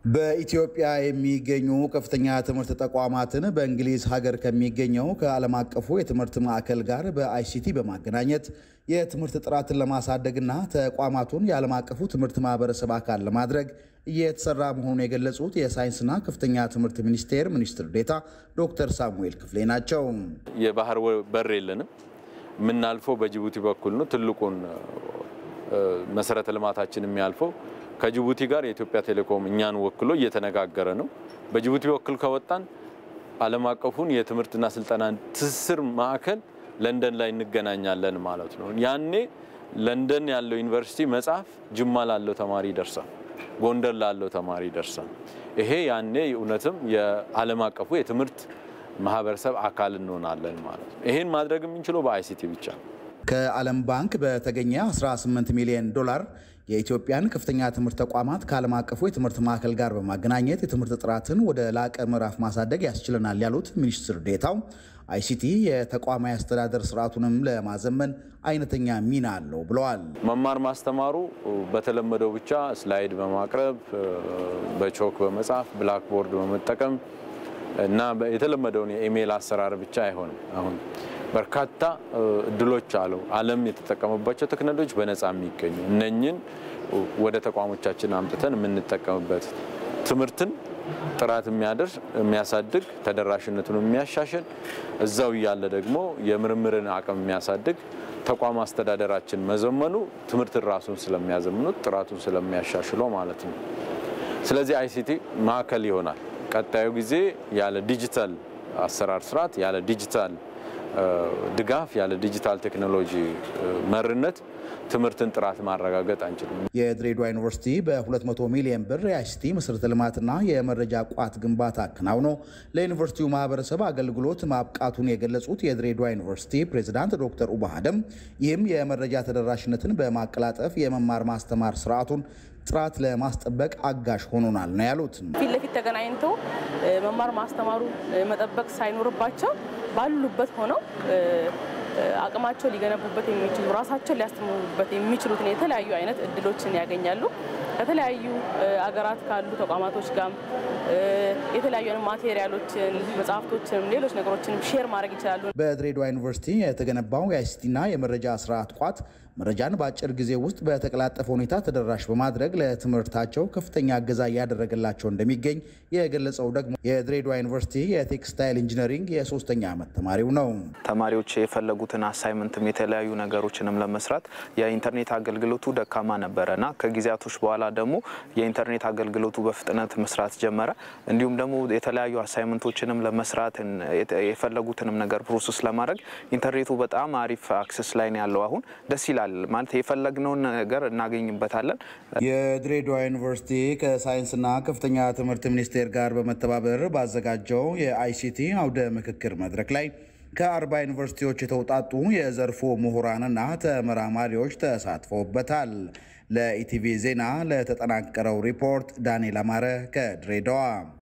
በኢትዮጵያ የሚገኙ ከፍተኛ ትምህርት ተቋማትን በእንግሊዝ ሀገር ከሚገኘው ከዓለም አቀፉ የትምህርት ማዕከል ጋር በአይሲቲ በማገናኘት የትምህርት ጥራትን ለማሳደግና ተቋማቱን የዓለም አቀፉ ትምህርት ማህበረሰብ አካል ለማድረግ እየተሰራ መሆኑን የገለጹት የሳይንስና ከፍተኛ ትምህርት ሚኒስቴር ሚኒስትር ዴኤታ ዶክተር ሳሙኤል ክፍሌ ናቸው። የባህር በር የለንም። የምናልፈው በጅቡቲ በኩል ነው። ትልቁን መሰረተ ልማታችን የሚያልፈው ከጅቡቲ ጋር የኢትዮጵያ ቴሌኮም እኛን ወክሎ እየተነጋገረ ነው። በጅቡቲ በኩል ከወጣን ዓለም አቀፉን የትምህርትና ስልጠና ትስስር ማዕከል ለንደን ላይ እንገናኛለን ማለት ነው። ያኔ ለንደን ያለው ዩኒቨርሲቲ መጽሐፍ ጅማ ላለው ተማሪ ይደርሳል፣ ጎንደር ላለው ተማሪ ይደርሳል። ይሄ ያኔ እውነትም የዓለም አቀፉ የትምህርት ማህበረሰብ አካል እንሆናለን ማለት ነው። ይሄን ማድረግ የምንችለው በአይሲቲ ብቻ ነው። ከዓለም ባንክ በተገኘ 18 ሚሊዮን ዶላር የኢትዮጵያን ከፍተኛ ትምህርት ተቋማት ከዓለም አቀፉ የትምህርት ማዕከል ጋር በማገናኘት የትምህርት ጥራትን ወደ ላቀ ምዕራፍ ማሳደግ ያስችለናል ያሉት ሚኒስትር ዴኤታው አይሲቲ የተቋማዊ አስተዳደር ስርዓቱንም ለማዘመን አይነተኛ ሚና አለው ብለዋል። መማር ማስተማሩ በተለመደው ብቻ ስላይድ በማቅረብ በቾክ በመጻፍ ብላክቦርድ በመጠቀም እና የተለመደውን የኢሜይል አሰራር ብቻ አይሆንም። አሁን በርካታ እድሎች አሉ። ዓለም የተጠቀመባቸው ቴክኖሎጂ በነፃ የሚገኙ እነኝን ወደ ተቋሞቻችን አምጥተን የምንጠቀምበት ትምህርትን ጥራት የሚያደርስ የሚያሳድግ ተደራሽነቱን የሚያሻሽል እዛው እያለ ደግሞ የምርምርን አቅም የሚያሳድግ ተቋም አስተዳደራችን መዘመኑ ትምህርትን ራሱን ስለሚያዘምኑት ጥራቱን ስለሚያሻሽለው ማለት ነው። ስለዚህ አይሲቲ ማዕከል ይሆናል። ቀጣዩ ጊዜ ያለ ዲጂታል አሰራር ስርዓት ያለ ዲጂታል ድጋፍ ያለ ዲጂታል ቴክኖሎጂ መርነት ትምህርትን ጥራት ማረጋገጥ አንችልም። የድሬዳዋ ዩኒቨርሲቲ በ200 ሚሊዮን ብር የአይሲቲ መሰረተ ልማትና የመረጃ ቋት ግንባታ አከናውኖ ለዩኒቨርሲቲው ማህበረሰብ አገልግሎት ማብቃቱን የገለጹት የድሬዳዋ ዩኒቨርሲቲ ፕሬዚዳንት ዶክተር ኡባ አደም ይህም የመረጃ ተደራሽነትን በማቀላጠፍ የመማር ማስተማር ስርዓቱን ጥራት ለማስጠበቅ አጋዥ ሆኖናል ነው ያሉት። ፊት ለፊት ተገናኝተው መማር ማስተማሩ መጠበቅ ሳይኖርባቸው ባሉበት ሆነው አቅማቸው ሊገነቡበት የሚችሉ ራሳቸውን ሊያስተምሩበት የሚችሉትን የተለያዩ አይነት እድሎችን ያገኛሉ። ከተለያዩ አገራት ካሉ ተቋማቶች ጋር የተለያዩ ማቴሪያሎችን፣ መጽሐፍቶችንም ሌሎች ነገሮችንም ሼር ማድረግ ይችላሉ። በድሬዳዋ ዩኒቨርሲቲ የተገነባው የአይሲቲና የመረጃ ስርዓት ቋት መረጃን በአጭር ጊዜ ውስጥ በተቀላጠፈ ሁኔታ ተደራሽ በማድረግ ለትምህርታቸው ከፍተኛ እገዛ እያደረገላቸው እንደሚገኝ የገለጸው ደግሞ የድሬዳዋ ዩኒቨርሲቲ የቴክስታይል ኢንጂነሪንግ የሶስተኛ ዓመት ተማሪው ነው። ተማሪዎች የፈለጉትን አሳይመንትም የተለያዩ ነገሮችንም ለመስራት የኢንተርኔት አገልግሎቱ ደካማ ነበረ እና ከጊዜያቶች በኋላ ደግሞ የኢንተርኔት አገልግሎቱ በፍጥነት መስራት ጀመረ። እንዲሁም ደግሞ የተለያዩ አሳይመንቶችንም ለመስራት የፈለጉትንም ነገር ፕሮሰስ ለማድረግ ኢንተርኔቱ በጣም አሪፍ አክሰስ ላይ ነው ያለው። አሁን ደስ ይላል ማለት የፈለግነውን ነገር እናገኝበታለን። የድሬዳዋ ዩኒቨርሲቲ ከሳይንስና ከፍተኛ ትምህርት ሚኒስቴር ጋር በመተባበር ባዘጋጀው የአይሲቲ አውደ ምክክር መድረክ ላይ ከአርባ ዩኒቨርሲቲዎች የተውጣጡ የዘርፉ ምሁራንና ተመራማሪዎች ተሳትፈውበታል። ለኢቲቪ ዜና ለተጠናቀረው ሪፖርት ዳንኤል አማረ ከድሬዳዋ